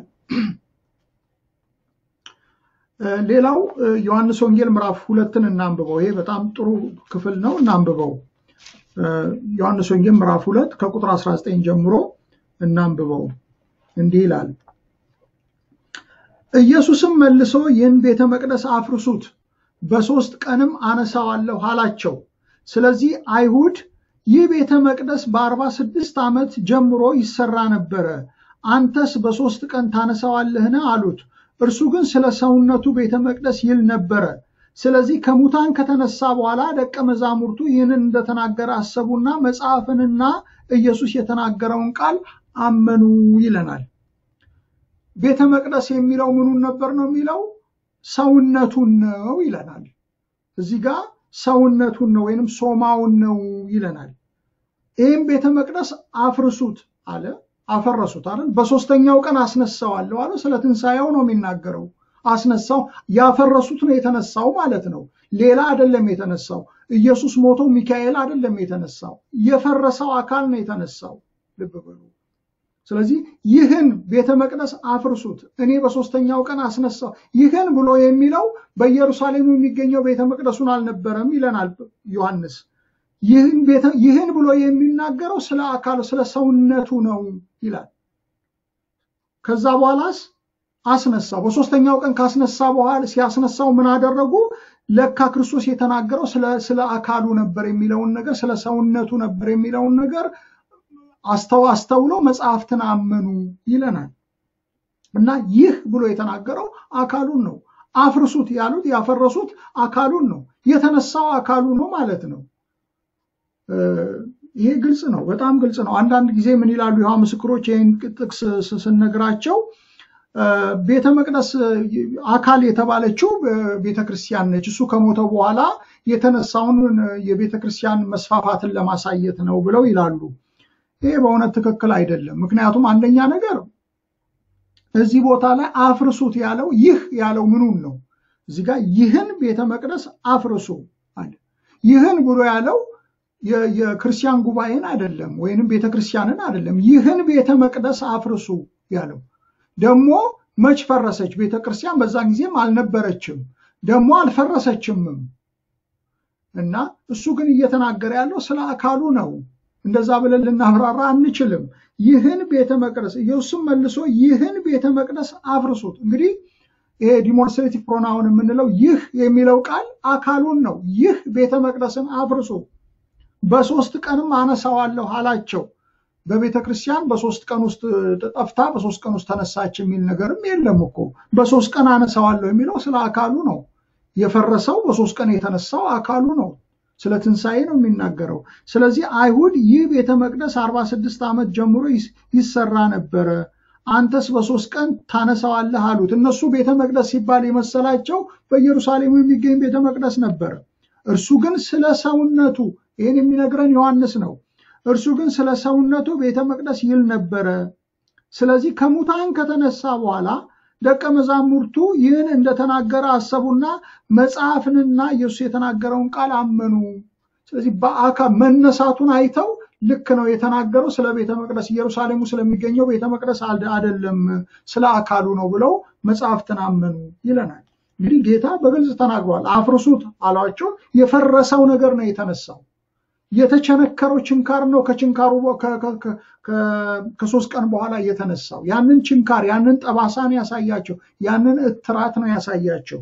ሌላው ዮሐንስ ወንጌል ምዕራፍ ሁለትን እናንብበው። ይሄ በጣም ጥሩ ክፍል ነው፣ እናንብበው። ዮሐንስ ወንጌል ምዕራፍ ሁለት ከቁጥር 19 ጀምሮ እናንብበው። እንዲህ ይላል ኢየሱስም መልሶ ይህን ቤተ መቅደስ አፍርሱት፣ በሦስት ቀንም አነሳዋለሁ አላቸው። ስለዚህ አይሁድ ይህ ቤተ መቅደስ በአርባ ስድስት ዓመት ጀምሮ ይሰራ ነበረ፣ አንተስ በሦስት ቀን ታነሳዋለህን? አሉት። እርሱ ግን ስለ ሰውነቱ ቤተ መቅደስ ይል ነበረ። ስለዚህ ከሙታን ከተነሳ በኋላ ደቀ መዛሙርቱ ይህንን እንደተናገረ አሰቡና መጽሐፍንና ኢየሱስ የተናገረውን ቃል አመኑ ይለናል። ቤተ መቅደስ የሚለው ምኑን ነበር ነው የሚለው? ሰውነቱን ነው ይለናል። እዚህ ጋር ሰውነቱን ነው ወይንም ሶማውን ነው ይለናል። ይህም ቤተ መቅደስ አፍርሱት አለ፣ አፈረሱት አለ። በሶስተኛው ቀን አስነሳዋለሁ አለ። ስለ ትንሣኤው ነው የሚናገረው። አስነሳው፣ ያፈረሱት ነው የተነሳው ማለት ነው። ሌላ አይደለም የተነሳው። ኢየሱስ ሞቶ ሚካኤል አይደለም የተነሳው። የፈረሰው አካል ነው የተነሳው። ልብ በሉ። ስለዚህ ይህን ቤተ መቅደስ አፍርሱት፣ እኔ በሶስተኛው ቀን አስነሳው። ይህን ብሎ የሚለው በኢየሩሳሌም የሚገኘው ቤተ መቅደሱን አልነበረም ይለናል ዮሐንስ። ይህን ብሎ የሚናገረው ስለ አካሉ ስለ ሰውነቱ ነው ይላል። ከዛ በኋላስ አስነሳው። በሶስተኛው ቀን ካስነሳ በኋላ ሲያስነሳው ምን አደረጉ? ለካ ክርስቶስ የተናገረው ስለ አካሉ ነበር የሚለውን ነገር ስለ ሰውነቱ ነበር የሚለውን ነገር አስተውለው መጽሐፍትን አመኑ ይለናል። እና ይህ ብሎ የተናገረው አካሉን ነው። አፍርሱት ያሉት ያፈረሱት አካሉን ነው። የተነሳው አካሉ ነው ማለት ነው። ይሄ ግልጽ ነው፣ በጣም ግልጽ ነው። አንዳንድ ጊዜ ምን ይላሉ ይኸዋ ምስክሮች ይህን ጥቅስ ስነግራቸው ቤተ መቅደስ አካል የተባለችው ቤተ ክርስቲያን ነች። እሱ ከሞተ በኋላ የተነሳውን የቤተ ክርስቲያን መስፋፋትን ለማሳየት ነው ብለው ይላሉ። ይሄ በእውነት ትክክል አይደለም። ምክንያቱም አንደኛ ነገር እዚህ ቦታ ላይ አፍርሱት ያለው ይህ ያለው ምኑን ነው? እዚህ ጋር ይህን ቤተ መቅደስ አፍርሱ አለ። ይህን ብሎ ያለው የክርስቲያን ጉባኤን አይደለም፣ ወይንም ቤተ ክርስቲያንን አይደለም። ይህን ቤተ መቅደስ አፍርሱ ያለው ደግሞ መች ፈረሰች? ቤተ ክርስቲያን በዛን ጊዜም አልነበረችም፣ ደግሞ አልፈረሰችምም። እና እሱ ግን እየተናገረ ያለው ስለ አካሉ ነው። እንደዛ ብለን ልናብራራ አንችልም። ይህን ቤተ መቅደስ ኢየሱስም መልሶ ይህን ቤተ መቅደስ አፍርሱት። እንግዲህ ይሄ ዲሞንስትሬቲቭ ፕሮናውን የምንለው ይህ የሚለው ቃል አካሉን ነው። ይህ ቤተ መቅደስን አፍርሱ፣ በሶስት ቀንም አነሳዋለሁ አላቸው። በቤተ ክርስቲያን በሶስት ቀን ውስጥ ጠፍታ በሶስት ቀን ውስጥ ተነሳች የሚል ነገርም የለም እኮ። በሶስት ቀን አነሳዋለሁ የሚለው ስለ አካሉ ነው። የፈረሰው በሶስት ቀን የተነሳው አካሉ ነው። ስለ ትንሣኤ ነው የሚናገረው። ስለዚህ አይሁድ ይህ ቤተ መቅደስ አርባ ስድስት ዓመት ጀምሮ ይሰራ ነበረ፣ አንተስ በሶስት ቀን ታነሳዋለህ አሉት። እነሱ ቤተ መቅደስ ሲባል የመሰላቸው በኢየሩሳሌም የሚገኝ ቤተ መቅደስ ነበረ። እርሱ ግን ስለ ሰውነቱ ይህን የሚነግረን ዮሐንስ ነው። እርሱ ግን ስለ ሰውነቱ ቤተ መቅደስ ይል ነበረ። ስለዚህ ከሙታን ከተነሳ በኋላ ደቀ መዛሙርቱ ይህን እንደተናገረ አሰቡና መጽሐፍንና ኢየሱስ የተናገረውን ቃል አመኑ። ስለዚህ በአካል መነሳቱን አይተው ልክ ነው የተናገረው ስለ ቤተ መቅደስ ኢየሩሳሌሙ ስለሚገኘው ቤተ መቅደስ አይደለም ስለ አካሉ ነው ብለው መጽሐፍትን አመኑ ይለናል። እንግዲህ ጌታ በግልጽ ተናግሯል። አፍርሱት አሏቸው። የፈረሰው ነገር ነው የተነሳው። የተቸነከረው ችንካር ነው ከችንካሩ ከሶስት ቀን በኋላ የተነሳው ያንን ችንካር ያንን ጠባሳን ያሳያቸው ያንን እትራት ነው ያሳያቸው።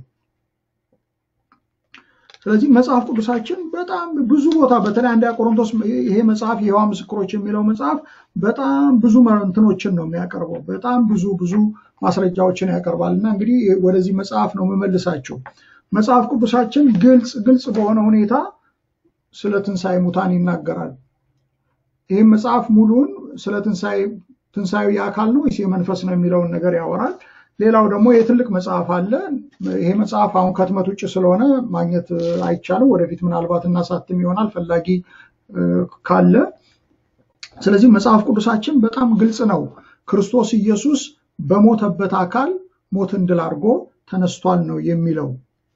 ስለዚህ መጽሐፍ ቅዱሳችን በጣም ብዙ ቦታ በተለይ አንደኛ ቆሮንቶስ ይሄ መጽሐፍ የሕያዋ ምስክሮች የሚለው መጽሐፍ በጣም ብዙ እንትኖችን ነው የሚያቀርበው። በጣም ብዙ ብዙ ማስረጃዎችን ያቀርባል እና እንግዲህ ወደዚህ መጽሐፍ ነው የምመልሳቸው። መጽሐፍ ቅዱሳችን ግልጽ ግልጽ በሆነ ሁኔታ ስለ ትንሣኤ ሙታን ይናገራል። ይህም መጽሐፍ ሙሉን ስለ ትንሣኤ የአካል ነው ወይስ የመንፈስ ነው የሚለውን ነገር ያወራል። ሌላው ደግሞ የትልቅ መጽሐፍ አለ። ይሄ መጽሐፍ አሁን ከህትመት ውጭ ስለሆነ ማግኘት አይቻልም። ወደፊት ምናልባት እናሳትም ይሆናል ፈላጊ ካለ። ስለዚህ መጽሐፍ ቅዱሳችን በጣም ግልጽ ነው። ክርስቶስ ኢየሱስ በሞተበት አካል ሞትን ድል አድርጎ ተነስቷል ነው የሚለው።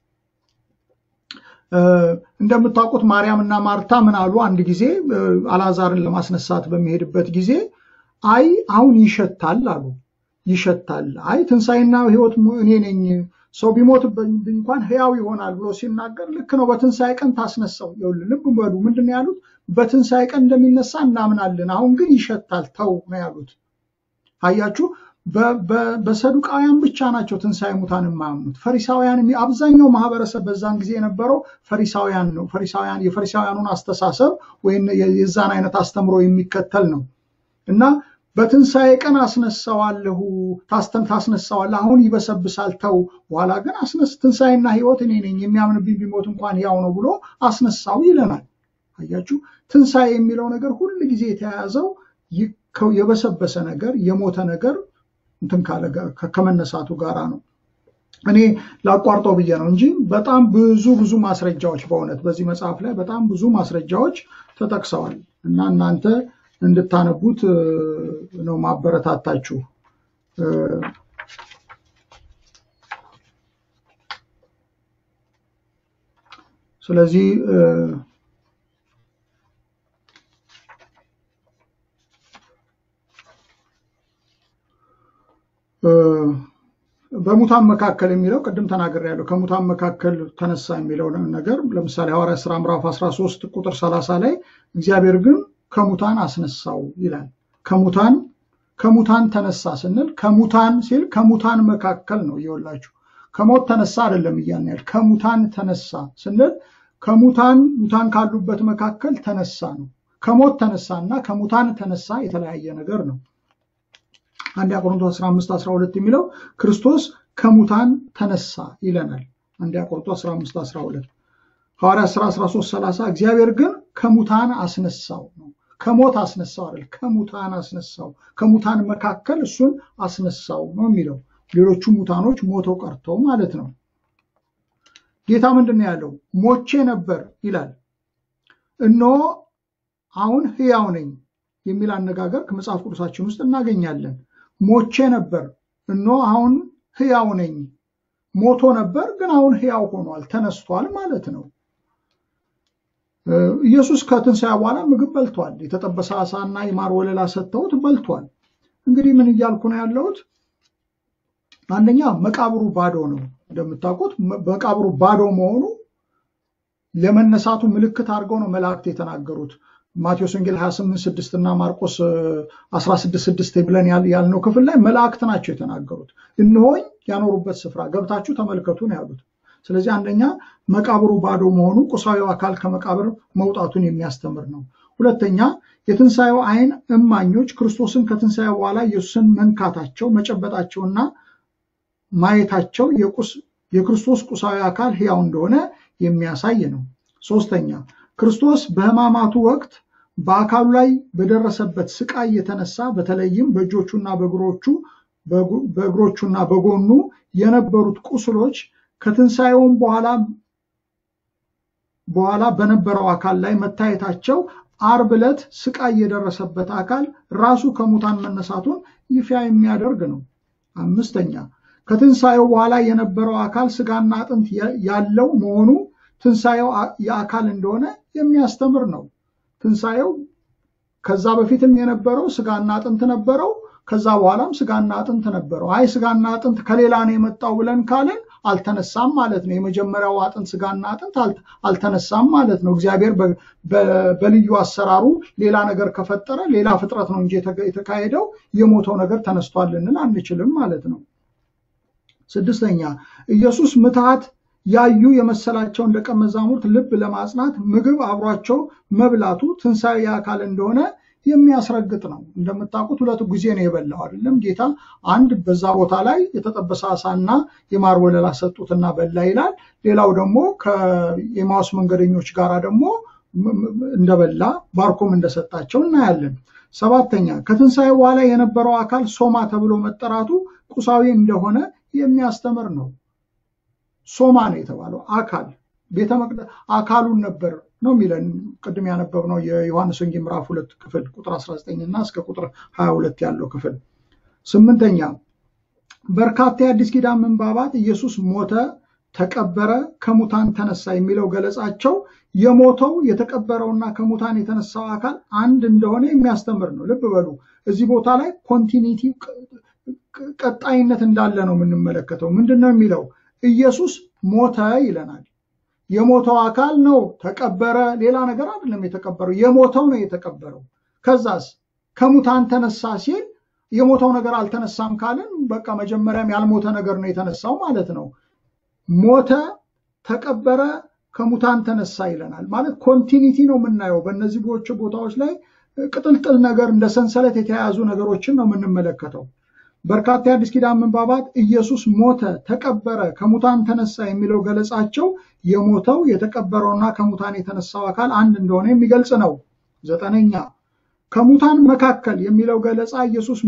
እንደምታውቁት ማርያም እና ማርታ ምን አሉ? አንድ ጊዜ አልዓዛርን ለማስነሳት በሚሄድበት ጊዜ አይ አሁን ይሸታል አሉ። ይሸታል። አይ ትንሣኤና ሕይወት እኔ ነኝ፣ ሰው ቢሞት እንኳን ሕያው ይሆናል ብሎ ሲናገር ልክ ነው። በትንሣኤ ቀን ታስነሳው። ይኸውልህ ልብ በሉ ምንድን ነው ያሉት? በትንሣኤ ቀን እንደሚነሳ እናምናለን፣ አሁን ግን ይሸታል፣ ተው ነው ያሉት። አያችሁ፣ በሰዱቃውያን ብቻ ናቸው ትንሣኤ ሙታን የማያምኑት። ፈሪሳውያን አብዛኛው ማህበረሰብ በዛን ጊዜ የነበረው ፈሪሳውያን ነው። ፈሪሳውያን የፈሪሳውያኑን አስተሳሰብ ወይም የዛን አይነት አስተምሮ የሚከተል ነው እና በትንሣኤ ቀን አስነሳዋለሁ ታስነሳዋለህ፣ አሁን ይበሰብሳል፣ ተው፣ በኋላ ግን አስነስ ትንሣኤና ሕይወት እኔ ነኝ፣ የሚያምንብኝ ቢሞት እንኳን ያው ነው ብሎ አስነሳው ይለናል። አያችሁ፣ ትንሣኤ የሚለው ነገር ሁል ጊዜ የተያያዘው የበሰበሰ ነገር የሞተ ነገር እንትን ካለ ከመነሳቱ ጋራ ነው። እኔ ላቋርጠው ብዬ ነው እንጂ በጣም ብዙ ብዙ ማስረጃዎች በእውነት በዚህ መጽሐፍ ላይ በጣም ብዙ ማስረጃዎች ተጠቅሰዋል እና እናንተ እንድታነቡት ነው ማበረታታችሁ። ስለዚህ በሙታን መካከል የሚለው ቅድም ተናግሬያለሁ። ከሙታን መካከል ተነሳ የሚለው ነገር ለምሳሌ ሐዋርያት ሥራ ምዕራፍ 13 ቁጥር 30 ላይ እግዚአብሔር ግን ከሙታን አስነሳው ይላል። ከሙታን ከሙታን ተነሳ ስንል ከሙታን ሲል ከሙታን መካከል ነው እየወላችሁ ከሞት ተነሳ አይደለም እያልን ያህል ከሙታን ተነሳ ስንል ከሙታን ሙታን ካሉበት መካከል ተነሳ ነው። ከሞት ተነሳ እና ከሙታን ተነሳ የተለያየ ነገር ነው። አንደኛ ቆሮንቶስ 15 12 የሚለው ክርስቶስ ከሙታን ተነሳ ይለናል። አንደኛ ቆሮንቶስ 15 12 ሐዋርያት ሥራ 13 30 እግዚአብሔር ግን ከሙታን አስነሳው ነው። ከሞት አስነሳው አይደል፣ ከሙታን አስነሳው። ከሙታን መካከል እሱን አስነሳው ነው የሚለው። ሌሎቹ ሙታኖች ሞተው ቀርተው ማለት ነው። ጌታ ምንድን ነው ያለው? ሞቼ ነበር ይላል። እነሆ አሁን ሕያው ነኝ የሚል አነጋገር ከመጽሐፍ ቅዱሳችን ውስጥ እናገኛለን። ሞቼ ነበር፣ እነሆ አሁን ሕያው ነኝ። ሞቶ ነበር፣ ግን አሁን ሕያው ሆኗል፣ ተነስቷል ማለት ነው። ኢየሱስ ከትንሣኤ በኋላ ምግብ በልቷል። የተጠበሰ ዓሳና የማር ወለላ ሰጥተውት በልቷል። እንግዲህ ምን እያልኩ ነው ያለሁት? አንደኛ መቃብሩ ባዶ ነው። እንደምታውቁት መቃብሩ ባዶ መሆኑ ለመነሳቱ ምልክት አድርገው ነው መላእክት የተናገሩት። ማቴዎስ ወንጌል 28 6 እና ማርቆስ 16 6 ብለን ያልነው ክፍል ላይ መላእክት ናቸው የተናገሩት። እነሆኝ ያኖሩበት ስፍራ ገብታችሁ ተመልከቱ ነው ያሉት። ስለዚህ አንደኛ መቃብሩ ባዶ መሆኑ ቁሳዊ አካል ከመቃብር መውጣቱን የሚያስተምር ነው። ሁለተኛ የትንሣኤው አይን እማኞች ክርስቶስን ከትንሣኤ በኋላ ኢየሱስን መንካታቸው መጨበጣቸውና ማየታቸው የክርስቶስ ቁሳዊ አካል ሕያው እንደሆነ የሚያሳይ ነው። ሶስተኛ ክርስቶስ በሕማማቱ ወቅት በአካሉ ላይ በደረሰበት ስቃይ የተነሳ በተለይም በእጆቹና በእግሮቹ በእግሮቹና በጎኑ የነበሩት ቁስሎች ከትንሣኤውም በኋላ በኋላ በነበረው አካል ላይ መታየታቸው ዓርብ ዕለት ስቃይ የደረሰበት አካል ራሱ ከሙታን መነሳቱን ይፋ የሚያደርግ ነው። አምስተኛ ከትንሣኤው በኋላ የነበረው አካል ስጋና አጥንት ያለው መሆኑ ትንሣኤው የአካል እንደሆነ የሚያስተምር ነው። ትንሣኤው ከዛ በፊትም የነበረው ስጋና አጥንት ነበረው። ከዛ በኋላም ስጋና አጥንት ነበረው። አይ ስጋና አጥንት ከሌላ ነው የመጣው ብለን ካልን አልተነሳም ማለት ነው። የመጀመሪያው አጥንት ስጋና አጥንት አልተነሳም ማለት ነው። እግዚአብሔር በልዩ አሰራሩ ሌላ ነገር ከፈጠረ ሌላ ፍጥረት ነው እንጂ የተካሄደው የሞተው ነገር ተነስቷል ልንል አንችልም ማለት ነው። ስድስተኛ ኢየሱስ ምትሃት ያዩ የመሰላቸውን ደቀ መዛሙርት ልብ ለማጽናት ምግብ አብሯቸው መብላቱ ትንሣኤ አካል እንደሆነ የሚያስረግጥ ነው። እንደምታውቁት ሁለት ጊዜ ነው የበላው አይደለም ጌታ። አንድ በዛ ቦታ ላይ የተጠበሰ አሳና የማር ወለላ ሰጡትና በላ ይላል። ሌላው ደግሞ ከኤማውስ መንገደኞች ጋር ደግሞ እንደበላ ባርኮም እንደሰጣቸው እናያለን። ሰባተኛ ከትንሣኤ በኋላ የነበረው አካል ሶማ ተብሎ መጠራቱ ቁሳዊ እንደሆነ የሚያስተምር ነው። ሶማ ነው የተባለው አካል ቤተ መቅደስ አካሉን ነበር ነው የሚለን ቅድም ያነበብነው የዮሐንስ ወንጌል ምዕራፍ ሁለት ክፍል ቁጥር 19 እና እስከ ቁጥር 22 ያለው ክፍል። ስምንተኛ በርካታ የአዲስ ኪዳን ምንባባት ኢየሱስ ሞተ፣ ተቀበረ፣ ከሙታን ተነሳ የሚለው ገለጻቸው የሞተው የተቀበረውና ከሙታን የተነሳው አካል አንድ እንደሆነ የሚያስተምር ነው። ልብ በሉ እዚህ ቦታ ላይ ኮንቲኒቲ ቀጣይነት እንዳለ ነው የምንመለከተው። ምንድን ነው የሚለው? ኢየሱስ ሞተ ይለናል። የሞተው አካል ነው ተቀበረ። ሌላ ነገር አይደለም የተቀበረው፣ የሞተው ነው የተቀበረው። ከዛስ ከሙታን ተነሳ ሲል የሞተው ነገር አልተነሳም ካልን በቃ መጀመሪያም ያልሞተ ነገር ነው የተነሳው ማለት ነው። ሞተ፣ ተቀበረ፣ ከሙታን ተነሳ ይለናል። ማለት ኮንቲኒቲ ነው የምናየው። በእነዚህ ቦታዎች ላይ ቅጥልጥል ነገር እንደ ሰንሰለት የተያያዙ ነገሮችን ነው የምንመለከተው። በርካታ የአዲስ ኪዳን ምንባባት ኢየሱስ ሞተ፣ ተቀበረ፣ ከሙታን ተነሳ የሚለው ገለጻቸው የሞተው የተቀበረውና ከሙታን የተነሳው አካል አንድ እንደሆነ የሚገልጽ ነው። ዘጠነኛ ከሙታን መካከል የሚለው ገለጻ ኢየሱስ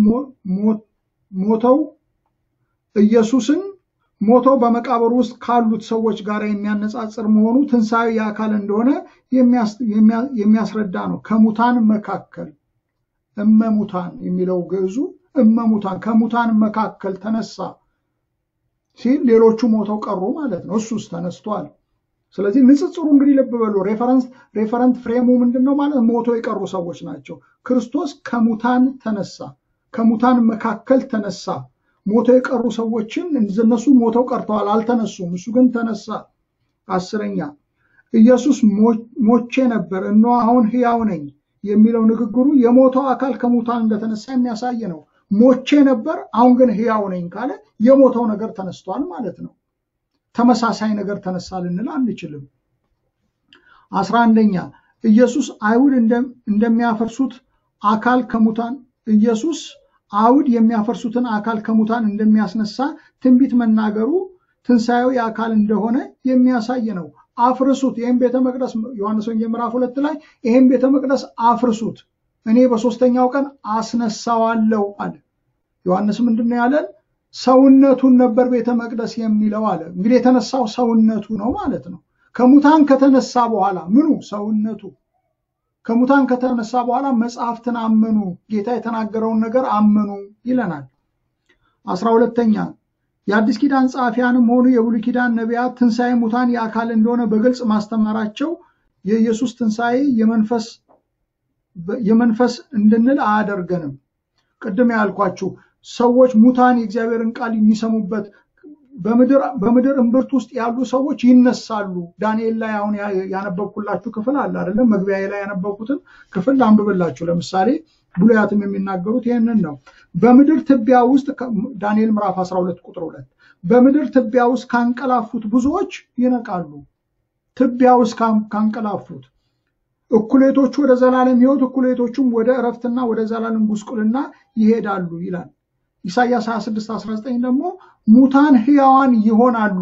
ሞተው ኢየሱስን ሞተው በመቃብር ውስጥ ካሉት ሰዎች ጋር የሚያነጻጽር መሆኑ ትንሣኤ የአካል እንደሆነ የሚያስረዳ ነው። ከሙታን መካከል እመሙታን የሚለው ግዕዙ እመሙታን ከሙታን መካከል ተነሳ ሲል ሌሎቹ ሞተው ቀሩ ማለት ነው። እሱስ ተነስቷል። ስለዚህ ንጽጽሩ እንግዲህ ልብ በሉ። ሬፈረንስ ሬፈረንት ፍሬሙ ምንድን ነው ማለት ሞቶ የቀሩ ሰዎች ናቸው። ክርስቶስ ከሙታን ተነሳ፣ ከሙታን መካከል ተነሳ። ሞቶ የቀሩ ሰዎችን እነሱ ሞተው ቀርተዋል፣ አልተነሱም። እሱ ግን ተነሳ። አስረኛ ኢየሱስ ሞቼ ነበር እነሆ አሁን ሕያው ነኝ የሚለው ንግግሩ የሞተው አካል ከሙታን እንደተነሳ የሚያሳይ ነው። ሞቼ ነበር አሁን ግን ሕያው ነኝ ካለ የሞተው ነገር ተነስቷል ማለት ነው። ተመሳሳይ ነገር ተነሳ ልንል አንችልም። አስራ አንደኛ ኢየሱስ አይሁድ እንደሚያፈርሱት አካል ከሙታን ኢየሱስ አይሁድ የሚያፈርሱትን አካል ከሙታን እንደሚያስነሳ ትንቢት መናገሩ ትንሣኤው የአካል እንደሆነ የሚያሳይ ነው። አፍርሱት፣ ይህም ቤተ መቅደስ ዮሐንስ ወንጌል ምዕራፍ ሁለት ላይ ይህም ቤተ መቅደስ አፍርሱት፣ እኔ በሶስተኛው ቀን አስነሳዋለሁ አለ። ዮሐንስ ምንድን ነው ያለን? ሰውነቱን ነበር ቤተ መቅደስ የሚለው አለ። እንግዲህ የተነሳው ሰውነቱ ነው ማለት ነው። ከሙታን ከተነሳ በኋላ ምኑ ሰውነቱ ከሙታን ከተነሳ በኋላ መጽሐፍትን አመኑ፣ ጌታ የተናገረውን ነገር አመኑ ይለናል። አስራ ሁለተኛ የአዲስ ኪዳን ጸሐፊያንም ሆኑ የብሉይ ኪዳን ነቢያት ትንሣኤ ሙታን የአካል እንደሆነ በግልጽ ማስተማራቸው የኢየሱስ ትንሣኤ የመንፈስ እንድንል አያደርገንም። ቅድም ያልኳችሁ ሰዎች ሙታን የእግዚአብሔርን ቃል የሚሰሙበት በምድር እምብርት ውስጥ ያሉ ሰዎች ይነሳሉ። ዳንኤል ላይ አሁን ያነበብኩላችሁ ክፍል አለ አይደለም? መግቢያ ላይ ያነበብኩትን ክፍል ላንብብላችሁ። ለምሳሌ ብሉያትም የሚናገሩት ይህንን ነው። በምድር ትቢያ ውስጥ ዳንኤል ምዕራፍ 12 ቁጥር 2 በምድር ትቢያ ውስጥ ካንቀላፉት ብዙዎች ይነቃሉ። ትቢያ ውስጥ ካንቀላፉት እኩሌቶቹ ወደ ዘላለም ሕይወት እኩሌቶቹም ወደ እረፍትና ወደ ዘላለም ጉስቁልና ይሄዳሉ ይላል። ኢሳያስ 26 19 ደግሞ ሙታን ሕያዋን ይሆናሉ፣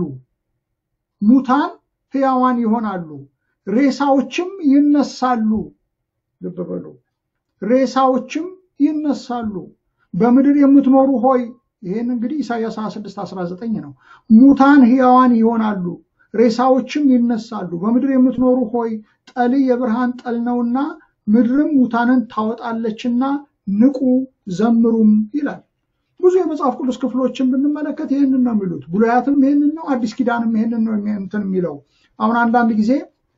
ሙታን ሕያዋን ይሆናሉ፣ ሬሳዎችም ይነሳሉ። ልብ በሉ፣ ሬሳዎችም ይነሳሉ። በምድር የምትኖሩ ሆይ ይህን እንግዲህ ኢሳያስ 26 19 ነው። ሙታን ሕያዋን ይሆናሉ፣ ሬሳዎችም ይነሳሉ። በምድር የምትኖሩ ሆይ ጠል የብርሃን ጠል ነውና ምድርም ሙታንን ታወጣለችና ንቁ ዘምሩም ይላል። ብዙ የመጽሐፍ ቅዱስ ክፍሎችን ብንመለከት ይህንን ነው የሚሉት። ብሉያትም ይህንን ነው፣ አዲስ ኪዳንም ይህንን ነው እንትን የሚለው። አሁን አንዳንድ ጊዜ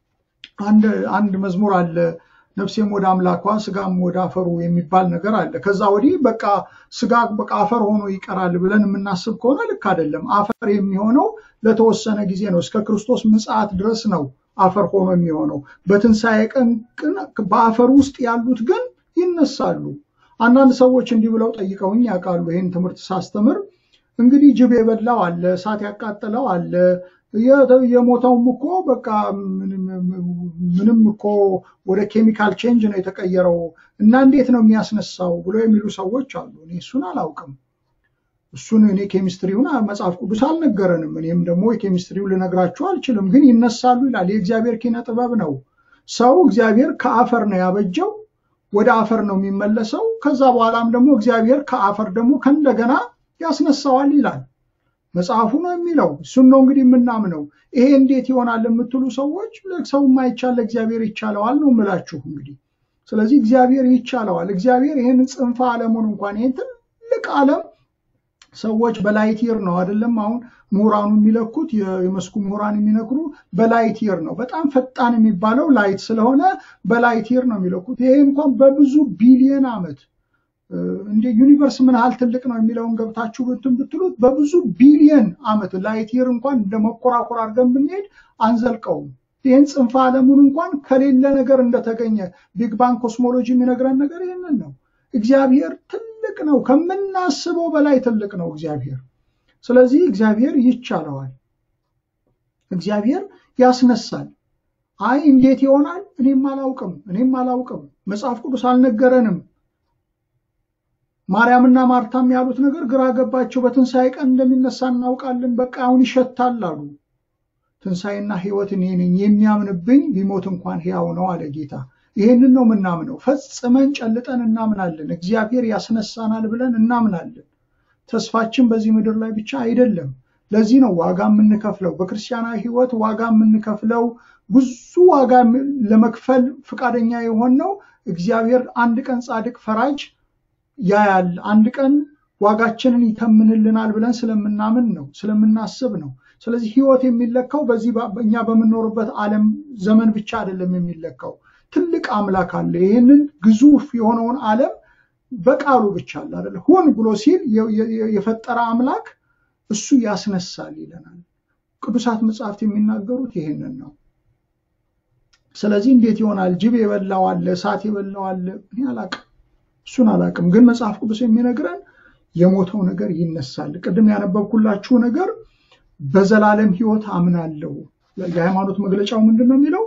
አንድ መዝሙር አለ ነፍሴም ወደ አምላኳ ስጋም ወደ አፈሩ የሚባል ነገር አለ። ከዛ ወዲህ በቃ ስጋ በቃ አፈር ሆኖ ይቀራል ብለን የምናስብ ከሆነ ልክ አይደለም። አፈር የሚሆነው ለተወሰነ ጊዜ ነው። እስከ ክርስቶስ ምጽአት ድረስ ነው አፈር ሆኖ የሚሆነው። በትንሣኤ ቀን በአፈር ውስጥ ያሉት ግን ይነሳሉ። አንዳንድ ሰዎች እንዲህ ብለው ጠይቀውኝ ያውቃሉ። ይህን ትምህርት ሳስተምር እንግዲህ ጅብ የበላው አለ፣ እሳት ያቃጠለው አለ፣ የሞተውም እኮ በቃ ምንም እኮ ወደ ኬሚካል ቼንጅ ነው የተቀየረው እና እንዴት ነው የሚያስነሳው ብሎ የሚሉ ሰዎች አሉ። እኔ እሱን አላውቅም። እሱን እኔ ኬሚስትሪውን መጽሐፍ ቅዱስ አልነገረንም። እኔም ደግሞ የኬሚስትሪው ልነግራችሁ አልችልም። ግን ይነሳሉ ይላል። የእግዚአብሔር ኪነ ጥበብ ነው። ሰው እግዚአብሔር ከአፈር ነው ያበጀው ወደ አፈር ነው የሚመለሰው። ከዛ በኋላም ደግሞ እግዚአብሔር ከአፈር ደግሞ ከእንደገና ያስነሳዋል ይላል መጽሐፉ ነው የሚለው። እሱን ነው እንግዲህ የምናምነው። ይሄ እንዴት ይሆናል የምትሉ ሰዎች ሰው የማይቻል ለእግዚአብሔር ይቻለዋል ነው የምላችሁ እንግዲህ። ስለዚህ እግዚአብሔር ይቻለዋል። እግዚአብሔር ይህንን ጽንፈ ዓለሙን እንኳን ይህን ትልቅ ዓለም ሰዎች በላይት ይር ነው አይደለም። አሁን ምሁራኑ የሚለኩት የመስኩ ምሁራን የሚነግሩ በላይት ይር ነው። በጣም ፈጣን የሚባለው ላይት ስለሆነ በላይት ይር ነው የሚለኩት። ይሄ እንኳን በብዙ ቢሊየን ዓመት እንደ ዩኒቨርስ ምን ያህል ትልቅ ነው የሚለውን ገብታችሁ ብትን ብትሉት በብዙ ቢሊየን ዓመት ላይት ይር እንኳን እንደ መኮራኮር አድርገን ብንሄድ አንዘልቀውም። ይህን ጽንፈ ዓለሙን እንኳን ከሌለ ነገር እንደተገኘ ቢግ ባንግ ኮስሞሎጂ የሚነግረን ነገር ይህንን ነው። እግዚአብሔር ትልቅ ትልቅ ነው። ከምናስበው በላይ ትልቅ ነው እግዚአብሔር። ስለዚህ እግዚአብሔር ይቻለዋል። እግዚአብሔር ያስነሳል። አይ እንዴት ይሆናል? እኔም አላውቅም፣ እኔም አላውቅም፣ መጽሐፍ ቅዱስ አልነገረንም። ማርያምና ማርታም ያሉት ነገር ግራ ገባቸው። በትንሣኤ ቀን እንደሚነሳ እናውቃለን፣ በቃ አሁን ይሸታል አሉ። ትንሣኤና ሕይወት እኔ ነኝ፣ የሚያምንብኝ ቢሞት እንኳን ሕያው ነው አለ ጌታ። ይህንን ነው የምናምነው። ፈጽመን ጨልጠን እናምናለን። እግዚአብሔር ያስነሳናል ብለን እናምናለን። ተስፋችን በዚህ ምድር ላይ ብቻ አይደለም። ለዚህ ነው ዋጋ የምንከፍለው። በክርስቲያናዊ ሕይወት ዋጋ የምንከፍለው ብዙ ዋጋ ለመክፈል ፈቃደኛ የሆነው እግዚአብሔር አንድ ቀን ጻድቅ ፈራጅ ያያል፣ አንድ ቀን ዋጋችንን ይተምንልናል ብለን ስለምናምን ነው፣ ስለምናስብ ነው። ስለዚህ ሕይወት የሚለካው በዚህ እኛ በምንኖርበት ዓለም ዘመን ብቻ አይደለም የሚለካው። ትልቅ አምላክ አለ። ይህንን ግዙፍ የሆነውን ዓለም በቃሉ ብቻ አለ አይደለ ሁን ብሎ ሲል የፈጠረ አምላክ እሱ ያስነሳል ይለናል። ቅዱሳት መጽሐፍት የሚናገሩት ይህንን ነው። ስለዚህ እንዴት ይሆናል? ጅብ የበላው አለ፣ እሳት የበላው አለ። እኔ አላቅም፣ እሱን አላቅም። ግን መጽሐፍ ቅዱስ የሚነግረን የሞተው ነገር ይነሳል። ቅድም ያነበብኩላችሁ ነገር በዘላለም ሕይወት አምናለሁ። የሃይማኖት መግለጫው ምንድን ነው የሚለው?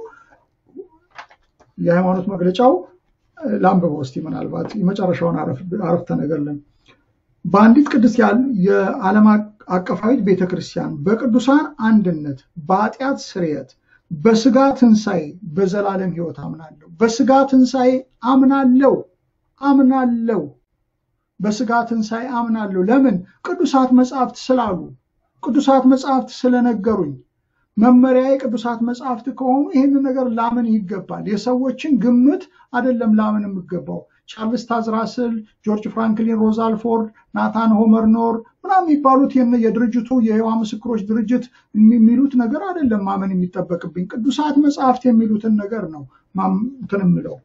የሃይማኖት መግለጫው ለአንብበው እስቲ ምናልባት የመጨረሻውን አረፍተ ነገር ለን በአንዲት ቅድስት የዓለም አቀፋዊት ቤተክርስቲያን በቅዱሳን አንድነት በኃጢአት ስርየት በስጋ ትንሣኤ በዘላለም ሕይወት አምናለሁ። በስጋ ትንሣኤ አምናለሁ አምናለሁ በስጋ ትንሣኤ አምናለሁ። ለምን? ቅዱሳት መጽሐፍት ስላሉ፣ ቅዱሳት መጽሐፍት ስለነገሩኝ። መመሪያዬ ቅዱሳት መጽሐፍት ከሆኑ ይህንን ነገር ላምን ይገባል። የሰዎችን ግምት አይደለም ላምን የሚገባው። ቻርልስ ታዝራስል፣ ጆርጅ ፍራንክሊን ሮዛልፎርድ፣ ናታን ሆመርኖር ምናምን የሚባሉት የድርጅቱ የሕያዋ ምስክሮች ድርጅት የሚሉት ነገር አይደለም ማመን የሚጠበቅብኝ። ቅዱሳት መጽሐፍት የሚሉትን ነገር ነው እንትን የምለው።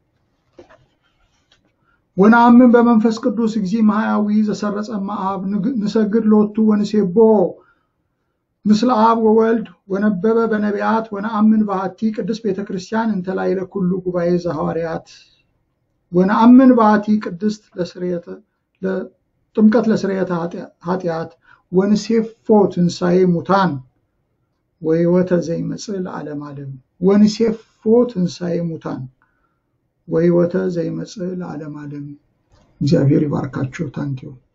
ወነአምን በመንፈስ ቅዱስ ጊዜ ማህያዊ ዘሰረጸ መአብ ንሰግድ ሎቱ ወንሴቦ ምስለ አብ ወወልድ ወነበበ በነቢያት ወነአምን ባህቲ ቅድስት ቤተ ክርስቲያን እንተ ላዕለ ኩሉ ጉባኤ ዘሐዋርያት ወነአምን ባህቲ ቅድስት ጥምቀት ለስርየተ ኃጢአት ወንሴፎ ትንሣኤ ሙታን ወሕይወተ ዘይመጽእ ለዓለም ዓለም ወንሴፎ ትንሣኤ ሙታን ወሕይወተ ዘይመጽእ ለዓለም ዓለም። እግዚአብሔር ይባርካችሁ። ታንኪዩ